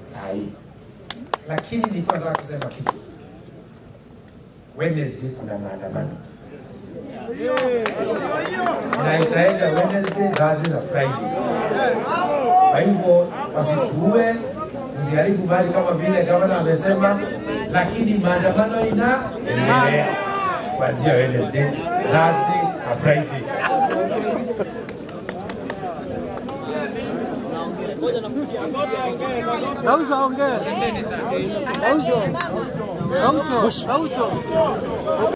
saa hii, lakini nilikuwa nataka kusema kitu. Wednesday kuna maandamano na itaenda Wednesday, Thursday na Friday. Kwa hivyo wasituue, msiharibu mali kama vile gavana amesema, lakini maandamano inaendelea kuanzia Wednesday, Thursday na Friday. Gaucho aongee. Gaucho. Gaucho. Gaucho.